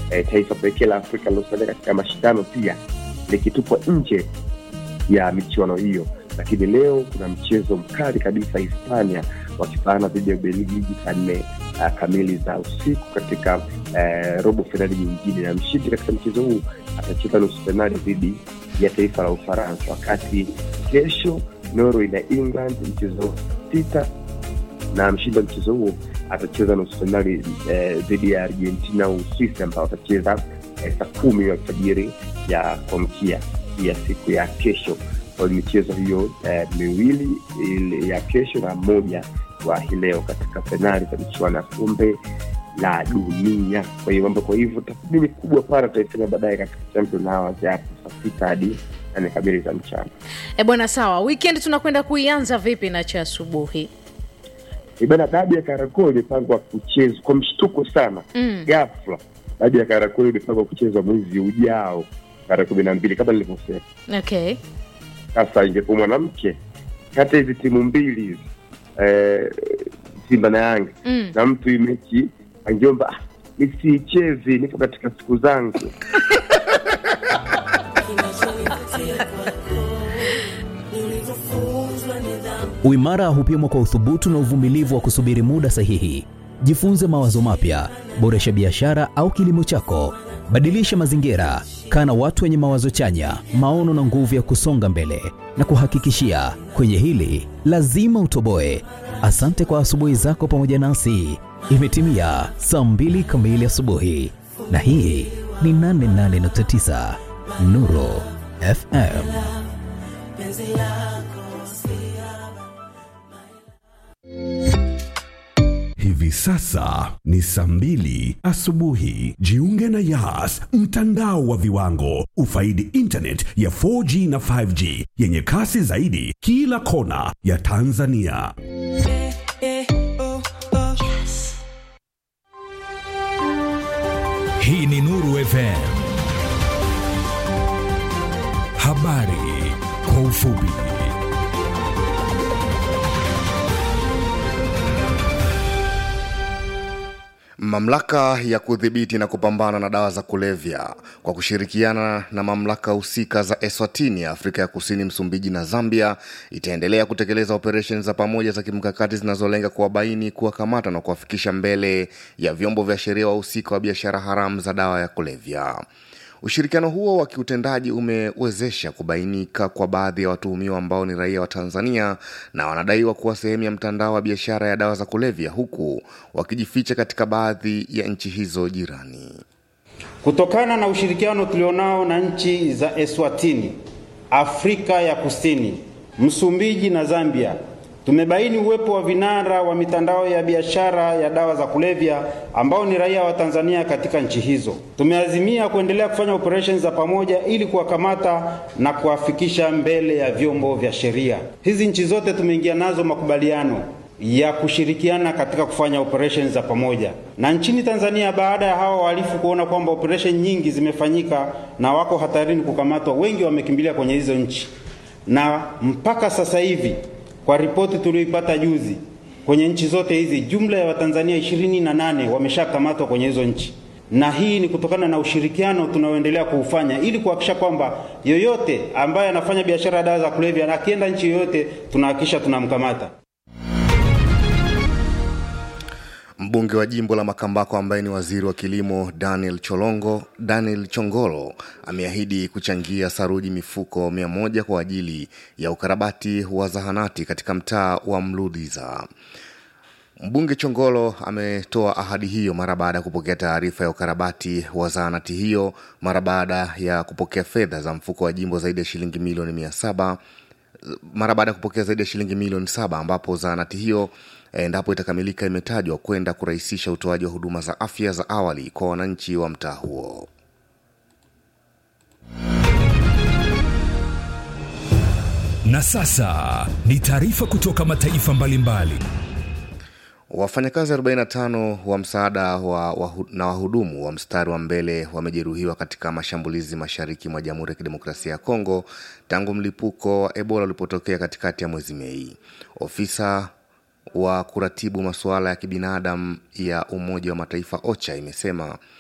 eh, taifa pekee la Afrika lilosalia katika mashindano pia likitupwa nje ya michuano hiyo. Lakini leo kuna mchezo mkali kabisa, Hispania wakipaana dhidi ya Ubelgiji saa nne uh, kamili za usiku katika uh, robo fainali nyingine, na mshindi katika mchezo huu atacheza nusu fainali dhidi ya taifa la Ufaransa, wakati kesho Norway na England mchezo sita na mshindi wa mchezo huo atacheza nusu fainali eh, dhidi ya Argentina au Uswisi ambao watacheza eh, saa kumi alfajiri ya kuamkia ya siku ya kesho. Kwa michezo hiyo eh, miwili ile ya kesho na moja wa hii leo katika fainali za michuano ya kombe la dunia. Kwa hiyo mambo, kwa hivyo tathmini kubwa pana tutaifanya baadaye katika Champion Hours ya hapo saa sita hadi nane kamili za mchana. E bwana, sawa. Weekend tunakwenda kuianza vipi na cha asubuhi? Ibana, dabi ya Kariakoo imepangwa kuchezwa kwa mshtuko sana Mm. ghafla. Dabi ya Kariakoo imepangwa kuchezwa mwezi ujao tarehe kumi na mbili kama nilivyosema. Okay. Sasa ingekuwa mwanamke kati ya hizi timu mbili hizi eh, Simba na Yanga Mm. na mtu hii mechi angeomba "Ah, nisiichezi, nipo katika siku zangu. Uimara hupimwa kwa uthubutu na uvumilivu wa kusubiri muda sahihi. Jifunze mawazo mapya, boresha biashara au kilimo chako, badilisha mazingira, kaa na watu wenye mawazo chanya, maono na nguvu ya kusonga mbele. Na kuhakikishia kwenye hili lazima utoboe. Asante kwa asubuhi zako pamoja nasi. Imetimia saa mbili kamili asubuhi, na hii ni 88.9 Nuru FM. Hivi sasa ni saa mbili asubuhi. Jiunge na Yas, mtandao wa viwango. Ufaidi internet ya 4G na 5G yenye kasi zaidi kila kona ya Tanzania. Hii ni Nuru FM. Habari kwa ufupi. Mamlaka ya kudhibiti na kupambana na dawa za kulevya kwa kushirikiana na mamlaka husika za Eswatini, Afrika ya Kusini, Msumbiji na Zambia itaendelea kutekeleza operesheni za pamoja za kimkakati zinazolenga kuwabaini, kuwakamata na kuwafikisha mbele ya vyombo vya sheria wahusika wa biashara haramu za dawa ya kulevya. Ushirikiano huo wa kiutendaji umewezesha kubainika kwa baadhi ya watuhumiwa ambao ni raia wa Tanzania na wanadaiwa kuwa sehemu ya mtandao wa biashara ya dawa za kulevya huku wakijificha katika baadhi ya nchi hizo jirani. Kutokana na ushirikiano tulionao na nchi za Eswatini, Afrika ya Kusini, Msumbiji na Zambia, tumebaini uwepo wa vinara wa mitandao ya biashara ya dawa za kulevya ambao ni raia wa Tanzania katika nchi hizo. Tumeazimia kuendelea kufanya operesheni za pamoja ili kuwakamata na kuwafikisha mbele ya vyombo vya sheria. Hizi nchi zote tumeingia nazo makubaliano ya kushirikiana katika kufanya operesheni za pamoja. Na nchini Tanzania, baada ya hawa wahalifu kuona kwamba operesheni nyingi zimefanyika na wako hatarini kukamatwa, wengi wamekimbilia kwenye hizo nchi, na mpaka sasa hivi kwa ripoti tulioipata juzi, kwenye nchi zote hizi jumla ya Watanzania ishirini na nane wameshakamatwa kwenye hizo nchi, na hii ni kutokana na ushirikiano tunaoendelea kuufanya ili kuhakikisha kwamba yoyote ambaye anafanya biashara ya dawa za kulevya na akienda nchi yoyote tunahakikisha tunamkamata. Mbunge wa jimbo la Makambako ambaye ni waziri wa kilimo Daniel Cholongo, Daniel Chongolo ameahidi kuchangia saruji mifuko mia moja kwa ajili ya ukarabati wa zahanati katika mtaa wa Mludiza. Mbunge Chongolo ametoa ahadi hiyo mara baada ya kupokea taarifa ya ukarabati wa zahanati hiyo mara baada ya kupokea fedha za mfuko wa jimbo zaidi ya shilingi milioni mia saba mara baada ya kupokea zaidi ya shilingi milioni saba ambapo zahanati hiyo endapo itakamilika imetajwa kwenda kurahisisha utoaji wa huduma za afya za awali kwa wananchi wa mtaa huo. Na sasa ni taarifa kutoka mataifa mbalimbali. Wafanyakazi 45 wa msaada wa, wa, na wahudumu wa mstari wa mbele wamejeruhiwa katika mashambulizi mashariki mwa Jamhuri ya Kidemokrasia ya Kongo tangu mlipuko wa Ebola ulipotokea katikati ya mwezi Mei. Ofisa wa kuratibu masuala ya kibinadamu ya Umoja wa Mataifa OCHA imesema